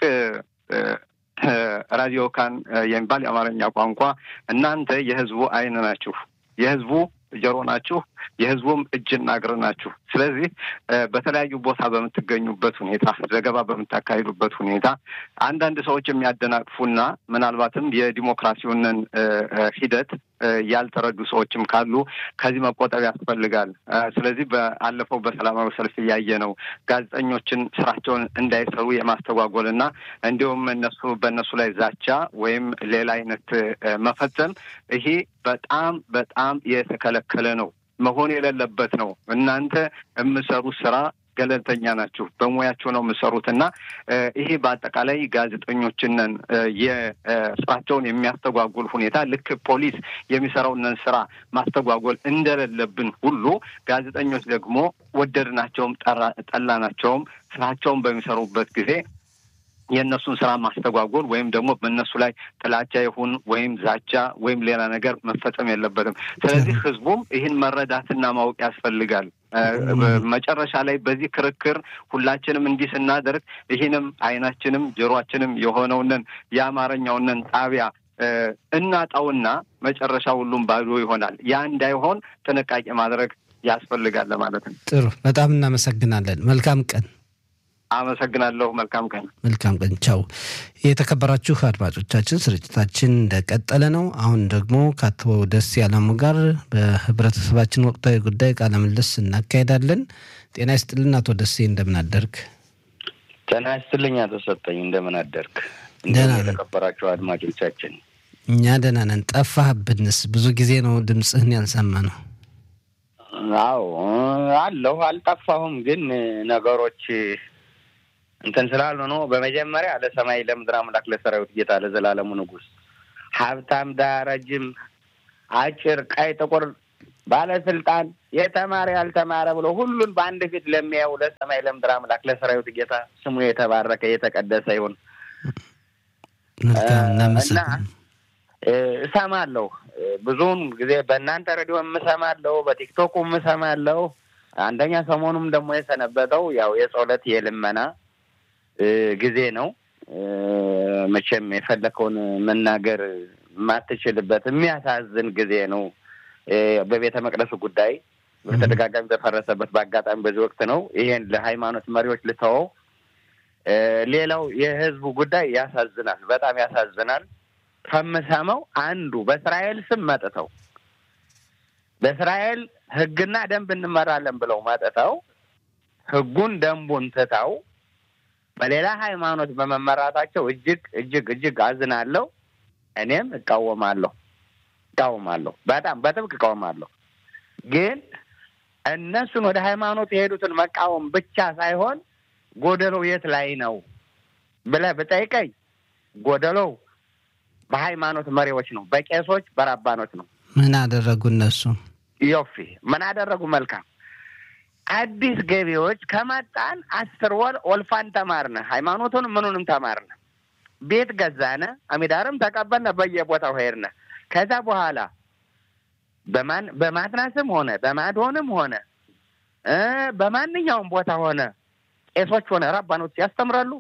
ራዲዮ ካን የሚባል የአማርኛ ቋንቋ እናንተ የህዝቡ ዓይን ናችሁ፣ የህዝቡ ጆሮ ናችሁ፣ የህዝቡም እጅና እግር ናችሁ። ስለዚህ በተለያዩ ቦታ በምትገኙበት ሁኔታ፣ ዘገባ በምታካሂዱበት ሁኔታ አንዳንድ ሰዎች የሚያደናቅፉና ምናልባትም የዲሞክራሲውንን ሂደት ያልተረዱ ሰዎችም ካሉ ከዚህ መቆጠብ ያስፈልጋል። ስለዚህ በአለፈው በሰላማዊ ሰልፍ እያየ ነው ጋዜጠኞችን ስራቸውን እንዳይሰሩ የማስተጓጎልና እንዲሁም እነሱ በእነሱ ላይ ዛቻ ወይም ሌላ አይነት መፈጸም ይሄ በጣም በጣም የተከለከለ ነው፣ መሆን የሌለበት ነው። እናንተ የምሰሩት ስራ ገለልተኛ ናችሁ፣ በሙያችሁ ነው የምሰሩት እና ይሄ በአጠቃላይ ጋዜጠኞችንን የስራቸውን የሚያስተጓጉል ሁኔታ ልክ ፖሊስ የሚሰራውንን ስራ ማስተጓጎል እንደሌለብን ሁሉ ጋዜጠኞች ደግሞ ወደድናቸውም ጠላናቸውም ስራቸውን በሚሰሩበት ጊዜ የእነሱን ስራ ማስተጓጎል ወይም ደግሞ በእነሱ ላይ ጥላቻ ይሁን ወይም ዛቻ ወይም ሌላ ነገር መፈጸም የለበትም። ስለዚህ ህዝቡም ይህን መረዳትና ማወቅ ያስፈልጋል። መጨረሻ ላይ በዚህ ክርክር ሁላችንም እንዲህ ስናደርግ ይህንም አይናችንም ጆሮአችንም የሆነውንን የአማርኛውንን ጣቢያ እናጣውና መጨረሻ ሁሉም ባዶ ይሆናል። ያ እንዳይሆን ጥንቃቄ ማድረግ ያስፈልጋል ለማለት ነው። ጥሩ፣ በጣም እናመሰግናለን። መልካም ቀን። አመሰግናለሁ። መልካም ቀን። መልካም ቀን። ቻው። የተከበራችሁ አድማጮቻችን ስርጭታችን እንደቀጠለ ነው። አሁን ደግሞ ከአቶ ደስ ያለሙ ጋር በህብረተሰባችን ወቅታዊ ጉዳይ ቃለ ምልልስ እናካሄዳለን። ጤና ይስጥልን አቶ ደሴ እንደምን አደርግ? ጤና ይስጥልኝ አቶ ሰጠኝ እንደምን አደርግ? ደህና ነን። የተከበራችሁ አድማጮቻችን እኛ ደህና ነን። ጠፋህብንስ? ብዙ ጊዜ ነው ድምፅህን ያልሰማ ነው። አዎ አለሁ አልጠፋሁም። ግን ነገሮች እንትን ስላሉ ነው። በመጀመሪያ ለሰማይ ለምድር አምላክ ለሰራዊት ጌታ ለዘላለሙ ንጉሥ ሀብታም፣ ድሃ፣ ረጅም፣ አጭር፣ ቀይ፣ ጥቁር፣ ባለስልጣን፣ የተማረ ያልተማረ ብሎ ሁሉን በአንድ ፊት ለሚያየው ለሰማይ ለምድር አምላክ ለሰራዊት ጌታ ስሙ የተባረከ የተቀደሰ ይሁን። መልካም እና እናመሰግን። እ፣ እሰማለሁ ብዙውን ጊዜ በእናንተ ሬዲዮ የምሰማለሁ፣ በቲክቶኩ የምሰማለሁ። አንደኛ ሰሞኑም ደግሞ የሰነበተው ያው የጸሎት የልመና እ፣ ጊዜ ነው። እ፣ መቼም የፈለከውን መናገር የማትችልበት የሚያሳዝን ጊዜ ነው። እ፣ በቤተ መቅደሱ ጉዳይ በተደጋጋሚ በፈረሰበት በአጋጣሚ በዚህ ወቅት ነው። ይሄን ለሃይማኖት መሪዎች ልተወው። እ፣ ሌላው የህዝቡ ጉዳይ ያሳዝናል፣ በጣም ያሳዝናል። ከምሰማው አንዱ በእስራኤል ስም መጥተው በእስራኤል ሕግና ደንብ እንመራለን ብለው መጥተው ሕጉን ደንቡን ትተው በሌላ ሃይማኖት በመመራታቸው እጅግ እጅግ እጅግ አዝናለሁ። እኔም እቃወማለሁ እቃወማለሁ፣ በጣም በጥብቅ እቃወማለሁ። ግን እነሱን ወደ ሃይማኖት የሄዱትን መቃወም ብቻ ሳይሆን ጎደሎው የት ላይ ነው ብለህ ብጠይቀኝ ጎደሎው በሃይማኖት መሪዎች ነው፣ በቄሶች በራባኖች ነው። ምን አደረጉ እነሱ? ዮፊ ምን አደረጉ? መልካም አዲስ ገቢዎች ከመጣን አስር ወር ወልፋን ተማርነ፣ ሃይማኖቱን ምኑንም ተማርነ፣ ቤት ገዛነ፣ አሚዳርም ተቀበልነ፣ በየቦታው ሄድነ። ከዛ በኋላ በማን በማትናስም ሆነ በማድሆንም ሆነ እ በማንኛውም ቦታ ሆነ ቄሶች ሆነ ራባኖች ያስተምራሉ።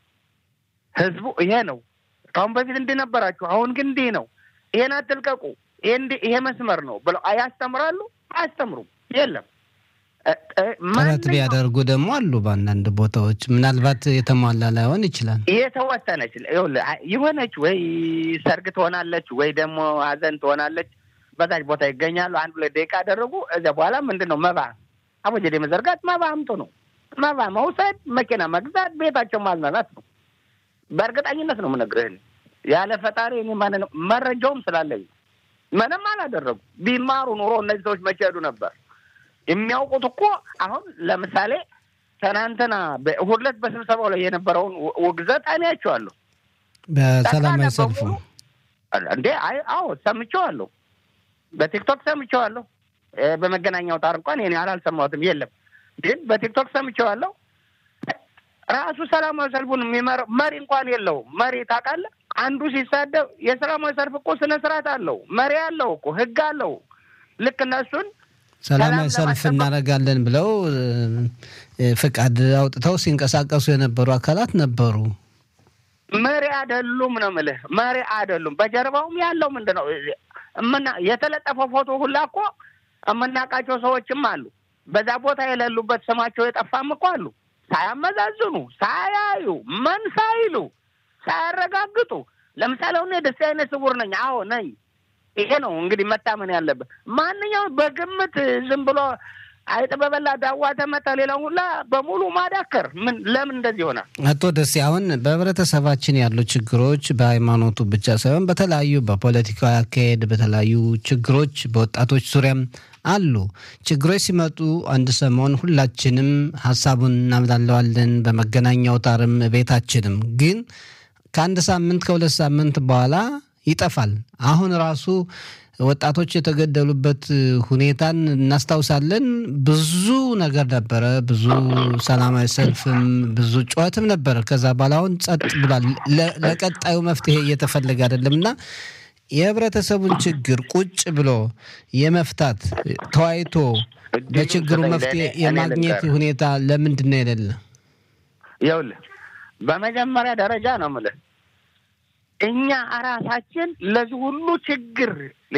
ህዝቡ ይሄ ነው። ከአሁን በፊት እንዲህ ነበራችሁ፣ አሁን ግን እንዲህ ነው፣ ይሄን አትልቀቁ፣ ይሄ እንዲህ ይሄ መስመር ነው ብለው ያስተምራሉ? አያስተምሩም። የለም እ- እ- ጥረት ማንኛውም ቢያደርጉ ደግሞ አሉ በአንዳንድ ቦታዎች ምናልባት የተሟላ ላይሆን ይችላል። የተወሰነች ይኸውልህ፣ አ- የሆነች ወይ ሰርግ ትሆናለች ወይ ደግሞ ሀዘን ትሆናለች። በዛች ቦታ ይገኛሉ። አንድ ሁለት ደቂቃ ያደረጉ እዚያ በኋላ ምንድን ነው መባ አቦጀዴ መዘርጋት መባ አምጡ ነው። መባ መውሰድ፣ መኪና መግዛት፣ ቤታቸው ማዝናናት ነው። በእርግጠኝነት ነው የምነግርህ። እኔ ያለ ፈጣሪ እኔ ማንን መረጃውም ስላለኝ ነው። ምንም አላደረጉ። ቢማሩ ኑሮ እነዚህ ሰዎች መቼ ሄዱ ነበር? የሚያውቁት እኮ አሁን ለምሳሌ ትናንትና በእሑድ ዕለት በስብሰባው ላይ የነበረውን ው- ውግዘት አይቼዋለሁ። በሰላማዊ ጠቅላላ ሰልፉ በሙሉ እንዴ አይ አዎ ሰምቼዋለሁ። በቲክቶክ ሰምቼዋለሁ። እ፣ በመገናኛ አውታር እንኳን ይሄን ያህል አልሰማሁትም። የለም ግን በቲክቶክ ሰምቼዋለሁ። ራሱ ሰላማዊ ሰልፉን የሚመራው መሪ እንኳን የለውም። መሪ ታውቃለህ? አንዱ ሲሳደብ የሰላማዊ ሰልፍ እኮ ስነ ስርዓት አለው፣ መሪ አለው እኮ ህግ አለው። ልክ እነሱን ሰላማዊ ሰላም ሰልፍ ለማስጠበቅ- እናደርጋለን ብለው እ፣ እ፣ ፍቃድ አውጥተው ሲንቀሳቀሱ የነበሩ አካላት ነበሩ። መሪ አይደሉም ነው የምልህ። መሪ አይደሉም። በጀርባውም ያለው ምንድን ነው እምና የተለጠፈው ፎቶ ሁላ እኮ የምናውቃቸው ሰዎችም አሉ። በዛ ቦታ የሌሉበት ስማቸው የጠፋም እኮ አሉ። ሳያመዛዝኑ፣ ሳያዩ፣ ምን ሳይሉ፣ ሳያረጋግጡ። ለምሳሌ አሁን እኔ ደስ አይነት ስውር ነኝ። አዎ ነኝ። ይሄ ነው እንግዲህ መታመን ያለበት። ማንኛውም በግምት ዝም ብሎ አይጥ በበላ ዳዋ ተመታ፣ ሌላው ሁላ በሙሉ ማዳከር ምን ለምን እንደዚህ ይሆናል? አቶ ደሴ አሁን በህብረተሰባችን ያሉ ችግሮች በሃይማኖቱ ብቻ ሳይሆን በተለያዩ በፖለቲካዊ አካሄድ በተለያዩ ችግሮች በወጣቶች ዙሪያም አሉ። ችግሮች ሲመጡ አንድ ሰሞን ሁላችንም ሀሳቡን እናምላለዋለን፣ በመገናኛ አውታርም ቤታችንም። ግን ከአንድ ሳምንት ከሁለት ሳምንት በኋላ ይጠፋል። አሁን ራሱ ወጣቶች የተገደሉበት ሁኔታን እናስታውሳለን። ብዙ ነገር ነበረ፣ ብዙ ሰላማዊ ሰልፍም ብዙ ጩኸትም ነበረ። ከዛ በኋላ አሁን ጸጥ ብሏል። ለ- ለቀጣዩ መፍትሄ እየተፈለገ አይደለም እና የህብረተሰቡን ችግር ቁጭ ብሎ የመፍታት ተወያይቶ በችግሩ እድሉን መፍትሄ ስጠኝ ለእኔ- እኔ የማግኘት ልንገርህ። ሁኔታ ለምንድን ነው የሌለ? ይኸውልህ በመጀመሪያ ደረጃ ነው የምልህ እኛ እራሳችን ለዚህ ሁሉ ችግር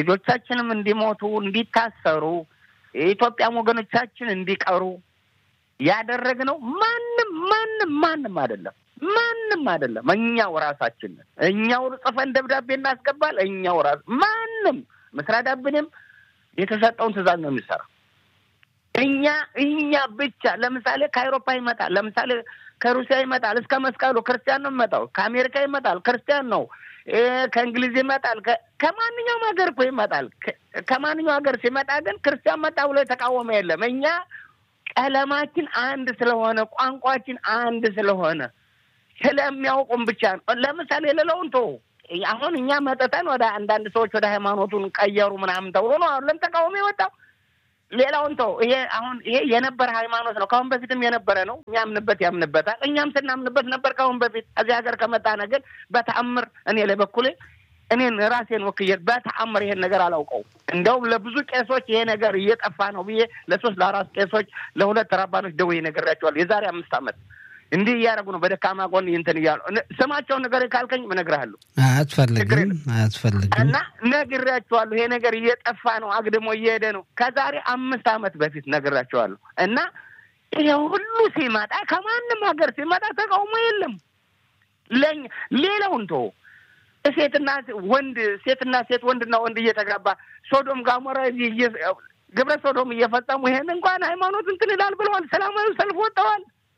ልጆቻችንም እንዲሞቱ እንዲታሰሩ የኢትዮጵያም ወገኖቻችን እንዲቀሩ ያደረግነው ማንም ማንም ማንም አይደለም ማንም አይደለም። እኛው ራሳችን ነን። እኛው ጽፈን ደብዳቤ እናስገባል። እኛው ራስ ማንም መስሪያ ዳብንም የተሰጠውን ትዕዛዝ ነው የሚሰራው። እኛ እኛ ብቻ ለምሳሌ ከአውሮፓ ይመጣል፣ ለምሳሌ ከሩሲያ ይመጣል፣ እስከ መስቀሉ ክርስቲያን ነው የሚመጣው። ከአሜሪካ ይመጣል፣ ክርስቲያን ነው። ከእንግሊዝ ይመጣል፣ ከማንኛውም ሀገር እኮ ይመጣል። ከማንኛውም ሀገር ሲመጣ ግን ክርስቲያን መጣ ብሎ የተቃወመ የለም። እኛ ቀለማችን አንድ ስለሆነ ቋንቋችን አንድ ስለሆነ ስለሚያውቁም ብቻ ነው። ለምሳሌ ሌላውን ቶ አሁን እኛ መጠጠን ወደ አንዳንድ ሰዎች ወደ ሃይማኖቱን ቀየሩ ምናምን ተብሎ ነው አሁን ተቃውሞ የወጣው። ሌላውን ተው። ይሄ አሁን ይሄ የነበረ ሃይማኖት ነው። ከአሁን በፊትም የነበረ ነው። የሚያምንበት ያምንበታል። እኛም ስናምንበት ነበር ከአሁን በፊት። እዚህ ሀገር ከመጣነ ግን በተአምር እኔ ለበኩሌ እኔን ራሴን ወክዬ በተአምር ይሄን ነገር አላውቀው። እንደውም ለብዙ ቄሶች ይሄ ነገር እየጠፋ ነው ብዬ ለሶስት ለአራት ቄሶች ለሁለት ረባኖች ደውዬ ነግሬያቸዋለሁ። የዛሬ አምስት ዓመት እንዲህ እያደረጉ ነው። በደካማ ጎን እንትን እያሉ ስማቸውን ነገር ካልከኝ እነግርሃለሁ። አያስፈልግም አያስፈልግም። እና ነግሬያቸዋለሁ። ይሄ ነገር እየጠፋ ነው፣ አግድሞ እየሄደ ነው። ከዛሬ አምስት ዓመት በፊት ነግሬያቸዋለሁ። እና ይሄ ሁሉ ሲመጣ ከማንም ሀገር ሲመጣ ተቃውሞ የለም። ለኛ ሌላውን ተወው ሴትና ወንድ ሴትና ሴት ወንድና ወንድ እየተጋባ ሶዶም ጋሞራ ግብረ ሶዶም እየፈጸሙ ይሄን እንኳን ሃይማኖት እንትን ይላል ብለዋል። ሰላማዊ ሰልፍ ወጥተዋል።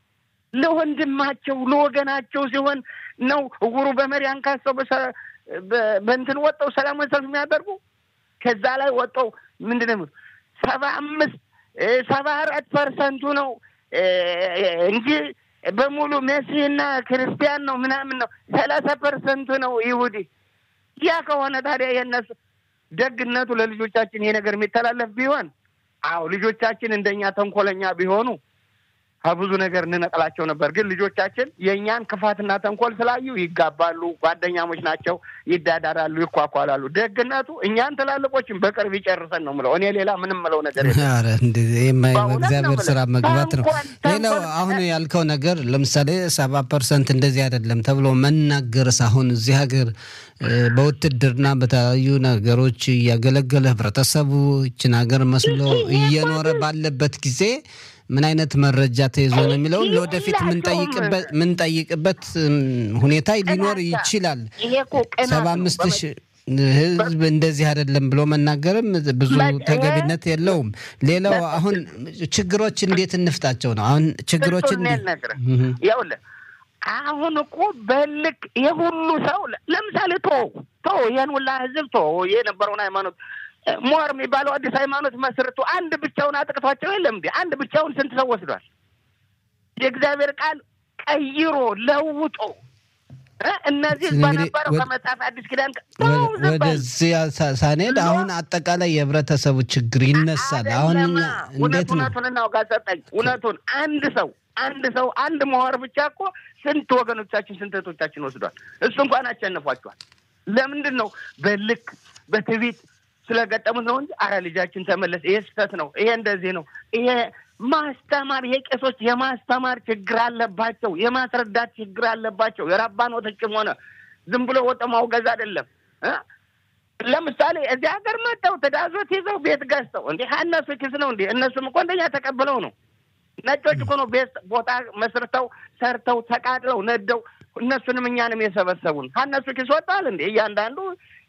ለወንድማቸው ለወገናቸው ሲሆን ነው እውሩ በመሪ አንካሰው በእንትን ወጠው ሰላማዊ ሰልፍ የሚያደርጉ ከዛ ላይ ወጠው ምንድን ነው ሰባ አምስት ሰባ አራት ፐርሰንቱ ነው እንጂ በሙሉ መሲህና ክርስቲያን ነው ምናምን ነው። ሰላሳ ፐርሰንቱ ነው ይሁዲ። ያ ከሆነ ታዲያ የነሱ ደግነቱ ለልጆቻችን ይሄ ነገር የሚተላለፍ ቢሆን አዎ ልጆቻችን እንደኛ ተንኮለኛ ቢሆኑ ከብዙ ነገር እንነቅላቸው ነበር። ግን ልጆቻችን የእኛን ክፋትና ተንኮል ስላዩ ይጋባሉ። ጓደኛሞች ናቸው፣ ይዳዳራሉ፣ ይኳኳላሉ። ደግነቱ እኛን ትላልቆችን በቅርብ ይጨርሰን ነው ምለው። እኔ ሌላ ምንም ምለው ነገር እግዚአብሔር ስራ መግባት ነው። ሌላው አሁን ያልከው ነገር ለምሳሌ ሰባ ፐርሰንት እንደዚህ አይደለም ተብሎ መናገርስ አሁን እዚህ ሀገር በውትድርና በተለያዩ ነገሮች እያገለገለ ህብረተሰቡ ይችን ሀገር መስሎ እየኖረ ባለበት ጊዜ ምን አይነት መረጃ ተይዞ ነው የሚለውን ለወደፊት ምንጠይቅበት ሁኔታ ሊኖር ይችላል። ሰባ አምስት ሺህ ህዝብ እንደዚህ አይደለም ብሎ መናገርም ብዙ ተገቢነት የለውም። ሌላው አሁን ችግሮች እንዴት እንፍታቸው ነው። አሁን ችግሮች ይኸውልህ አሁን እኮ በልክ የሁሉ ሰው ለምሳሌ ቶ ቶ ይህን ሁላ ህዝብ ቶ የነበረውን ሃይማኖት ሞር የሚባለው አዲስ ሃይማኖት መስርቶ አንድ ብቻውን አጥቅቷቸው የለም እንዴ? አንድ ብቻውን ስንት ሰው ወስዷል? የእግዚአብሔር ቃል ቀይሮ ለውጦ እነዚህ በነበረው ከመጽሐፍ አዲስ ኪዳን ወደዚህ ሳንሄድ አሁን አጠቃላይ የህብረተሰቡ ችግር ይነሳል። አሁን እንዴት ነው እውነቱን እናውጋ ሰጠኝ እውነቱን አንድ ሰው አንድ ሰው አንድ መዋር ብቻ እኮ ስንት ወገኖቻችን ስንት እህቶቻችን ወስዷል። እሱ እንኳን አሸንፏቸዋል። ለምንድን ነው በልክ በትዕቢት ስለገጠሙት ነው እንጂ አረ ልጃችን ተመለስ፣ ይሄ ስህተት ነው፣ ይሄ እንደዚህ ነው፣ ይሄ ማስተማር ይሄ ቄሶች የማስተማር ችግር አለባቸው፣ የማስረዳት ችግር አለባቸው። የራባኖቶችም ሆነ ዝም ብሎ ወጠ ማውገዝ አይደለም። ለምሳሌ እዚህ ሀገር መጥተው ትዳዞት ይዘው ቤት ገዝተው እንዴ እነሱ ኪስ ነው እንዴ? እነሱም እኮ እንደኛ ተቀብለው ነው። ነጮች እኮ ነው ቤት ቦታ መስርተው ሰርተው ተቃጥለው ነደው እነሱንም እኛንም የሰበሰቡን ከእነሱ ኪስ ወጣል እንዴ? እያንዳንዱ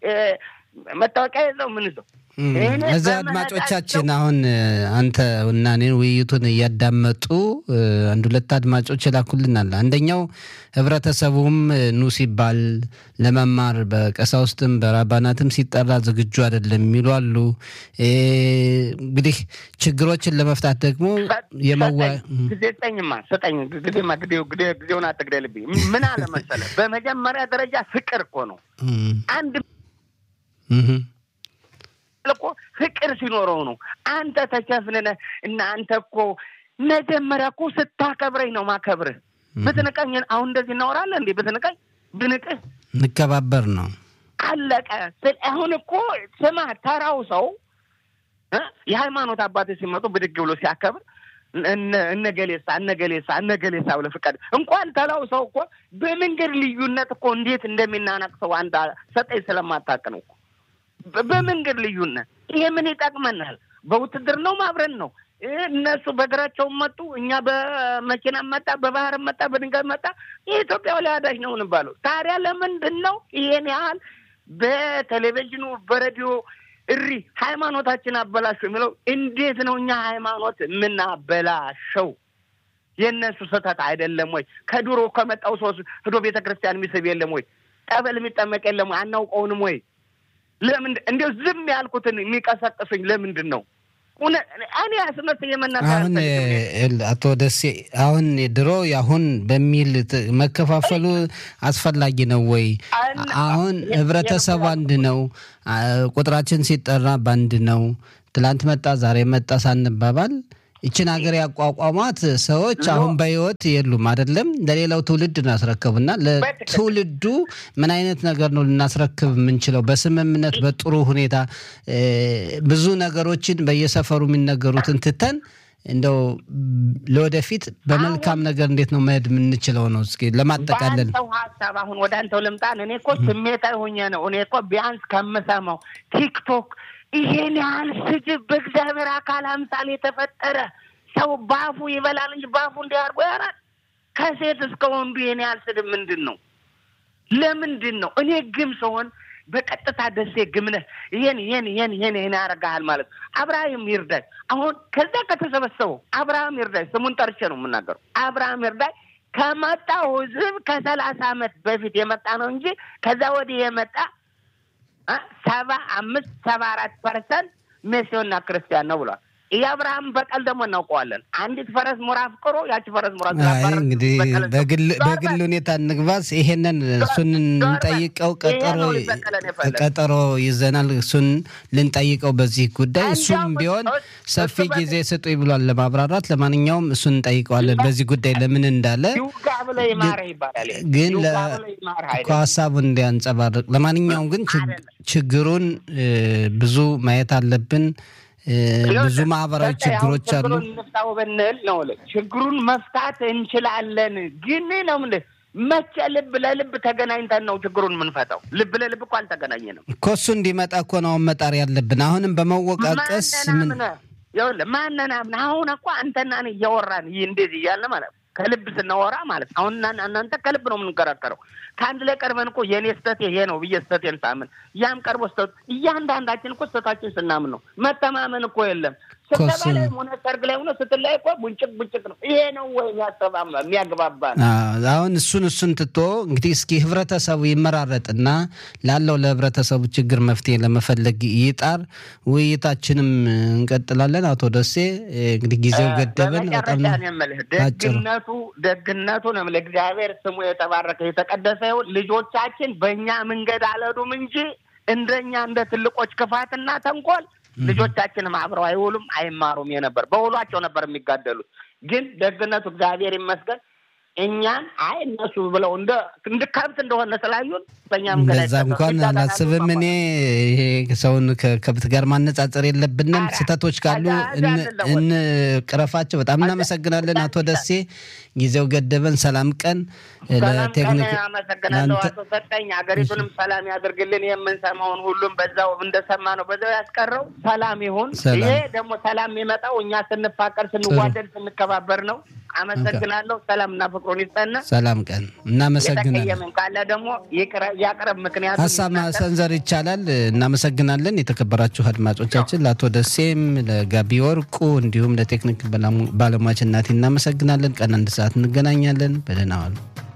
መታወቂያ የለው ምን ይዘው እዚህ አድማጮቻችን አሁን አንተ እና እኔን ውይይቱን እያዳመጡ አንድ ሁለት አድማጮች ይላኩልናል። አንደኛው ህብረተሰቡም ኑ ሲባል ለመማር በቀሳውስትም በራባናትም ሲጠራ ዝግጁ አይደለም የሚሉ አሉ። እንግዲህ ችግሮችን ለመፍታት ደግሞ የመዋ ጊዜ ስጠኝማ ስጠኝ ጊዜማ ጊዜውን አትግደልብኝ። ምን አለ መሰለህ በመጀመሪያ ደረጃ ፍቅር እኮ ነው አንድ እኮ ፍቅር ሲኖረው ነው። አንተ ተቸፍንነ እና አንተ እኮ መጀመሪያ እኮ ስታከብረኝ ነው ማከብርህ። ብትንቀኝ አሁን እንደዚህ እናወራለን እንዴ? ብትንቀኝ ብንቅህ እንከባበር ነው አለቀ። አሁን እኮ ስማ፣ ተራው ሰው የሃይማኖት አባቶች ሲመጡ ብድግ ብሎ ሲያከብር እነገሌሳ እነገሌሳ እነገሌሳ ብለህ ፍቃድ እንኳን ተላው ሰው እኮ በመንገድ ልዩነት እኮ እንዴት እንደሚናናቅ ሰው አንድ ሰጠኝ ስለማታውቅ ነው እኮ በመንገድ ልዩነት ይሄ ምን ይጠቅመናል? በውትድርናውም አብረን ነው። እነሱ በእግራቸውም መጡ፣ እኛ በመኪና መጣ፣ በባህር መጣ፣ በድንጋይ መጣ። የኢትዮጵያ ወላዳሽ ነው እንባለው። ታዲያ ለምንድን ነው ይሄን ያህል በቴሌቪዥኑ በሬዲዮ እሪ ሃይማኖታችን አበላሹ የሚለው? እንዴት ነው እኛ ሃይማኖት የምናበላሸው? የእነሱ ስህተት አይደለም ወይ? ከድሮ ከመጣው ሰው ህዶ ቤተ ክርስቲያን የሚስብ የለም ወይ? ጠበል የሚጠመቅ የለም ወይ? አናውቀውንም ወይ? ለምንድን እንዲያው ዝም ያልኩትን የሚቀሰቅሱኝ ለምንድን ነው? እኔ አስመስዬ መናገር አሁን አቶ ደሴ አሁን ድሮ አሁን በሚል መከፋፈሉ አስፈላጊ ነው ወይ? አሁን ህብረተሰቡ አንድ ነው። ቁጥራችን ሲጠራ በአንድ ነው። ትላንት መጣ ዛሬ መጣ ሳንባባል ይችን ሀገር ያቋቋሟት ሰዎች አሁን በህይወት የሉም። አይደለም ለሌላው ትውልድ እናስረክብና ለትውልዱ ምን አይነት ነገር ነው ልናስረክብ የምንችለው? በስምምነት በጥሩ ሁኔታ ብዙ ነገሮችን በየሰፈሩ የሚነገሩትን ትተን እንደው ለወደፊት በመልካም ነገር እንዴት ነው መሄድ የምንችለው ነው። እስኪ ለማጠቃለል በአንተው ሀሳብ አሁን ወደ አንተው ልምጣን። እኔ እኮ ስሜታዊ ሆኜ ነው። እኔ እኮ ቢያንስ ከምሰማው ቲክቶክ ይሄን ያህል ስድብ በእግዚአብሔር አካል አምሳል የተፈጠረ ሰው ባፉ ይበላል እንጂ ባፉ እንዲያርጎ ያራል። ከሴት እስከ ወንዱ ይሄን ያህል ስድብ ምንድን ነው? ለምንድን ነው? እኔ ግም ስሆን በቀጥታ ደሴ ግምነህ ይሄን ይሄን ይሄን ይሄን ይሄን ያደርግሃል ማለት አብርሃም ይርዳይ። አሁን ከዛ ከተሰበሰበው አብርሃም ይርዳይ ስሙን ጠርቼ ነው የምናገረው። አብርሃም ይርዳይ ከመጣው ህዝብ ከሰላሳ ዓመት በፊት የመጣ ነው እንጂ ከዛ ወዲህ የመጣ ሰባ አምስት ሰባ አራት ፐርሰንት ሜሲዮና ክርስቲያን ነው ብሏል። የአብርሃም በቀል ደግሞ እናውቀዋለን። አንዲት ፈረስ ሙራ አፍቅሮ ያቺ ፈረስ ሙራ እንግዲህ በግል ሁኔታ እንግባስ። ይሄንን እሱን እንጠይቀው ቀጠሮ ይዘናል። እሱን ልንጠይቀው በዚህ ጉዳይ እሱም ቢሆን ሰፊ ጊዜ ስጡኝ ብሏል ለማብራራት። ለማንኛውም እሱን እንጠይቀዋለን በዚህ ጉዳይ ለምን እንዳለ ግን እኮ ሀሳቡን እንዲያንጸባርቅ። ለማንኛውም ግን ችግሩን ብዙ ማየት አለብን። ብዙ ማህበራዊ ችግሮች አሉ። እንፍታው ብንል ነው ችግሩን መፍታት እንችላለን። ግን ነው ምን መቼ ልብ ለልብ ተገናኝተን ነው ችግሩን የምንፈታው? ልብ ለልብ እኮ አልተገናኘንም እኮ። እሱ እንዲመጣ እኮ ነው መጣር ያለብን። አሁንም በመወቃቀስ ምን ማነን አምነህ አሁን እኮ አንተና እኔ እያወራን ይህ እንደዚህ እያለ ማለት ከልብ ስናወራ ማለት አሁን እናንተ ከልብ ነው የምንከራከረው። ከአንድ ላይ ቀርበን እኮ የእኔ ስህተት ይሄ ነው ብዬ ስህተቴን ሳምን ያም ቀርቦ ስህተቱ እያንዳንዳችን እኮ ስህተታችን ስናምን ነው። መተማመን እኮ የለም። ስብሰባ ላይ ሆነ ሰርግ ላይ ሆነ ስትላይ እኮ ቡንጭቅ ቡንጭቅ ነው። ይሄ ነው ወይ የሚያግባባ ነው? አሁን እሱን እሱን ትቶ እንግዲህ እስኪ ህብረተሰቡ ይመራረጥና ላለው ለህብረተሰቡ ችግር መፍትሄ ለመፈለግ ይጣር። ውይይታችንም እንቀጥላለን። አቶ ደሴ እንግዲህ ጊዜው ገደበን። በጣም ደግነቱ ደግነቱ ነው የምልህ እግዚአብሔር ስሙ የተባረከ የተቀደሰ ይሁን። ልጆቻችን በእኛ መንገድ አልሄዱም እንጂ እንደኛ እንደ ትልቆች ክፋትና ተንኮል ልጆቻችንም አብረው አይውሉም አይማሩም የነበር በውሏቸው ነበር የሚጋደሉት። ግን ደግነቱ እግዚአብሔር ይመስገን እኛን አይ እነሱ ብለው እንደ እንደ ከብት እንደሆነ ስላዩን በእኛ መንገድ እንደዛ እንኳን አላስብም። እኔ ይሄ ሰውን ከከብት ጋር ማነጻጸር የለብንም። ስህተቶች ካሉ እንቅረፋቸው። በጣም እናመሰግናለን አቶ ደሴ። ጊዜው ገደበን። ሰላም ቀን ለቴክኒክ አመሰግናለሁ አቶ ሰጠኝ። ሀገሪቱንም ሰላም ያድርግልን። የምንሰማውን ሁሉም በዛው እንደሰማ ነው በዛው ያስቀረው። ሰላም ይሁን። ይሄ ደግሞ ሰላም የሚመጣው እኛ ስንፋቀር፣ ስንዋደድ፣ ስንከባበር ነው። አመሰግናለሁ። ሰላምና ፍቅሩን ይስጠና። ሰላም ቀን። እናመሰግናለን። የተቀየመን ካለ ደግሞ ያቅረብ። ምክንያቱ ሀሳብ ማሰንዘር ይቻላል። እናመሰግናለን። የተከበራችሁ አድማጮቻችን ለአቶ ደሴም ለጋቢ ወርቁ እንዲሁም ለቴክኒክ ባለሙያች እናቴ እናመሰግናለን። ቀን አንድ ሰዓት እንገናኛለን። በደህና ዋሉ።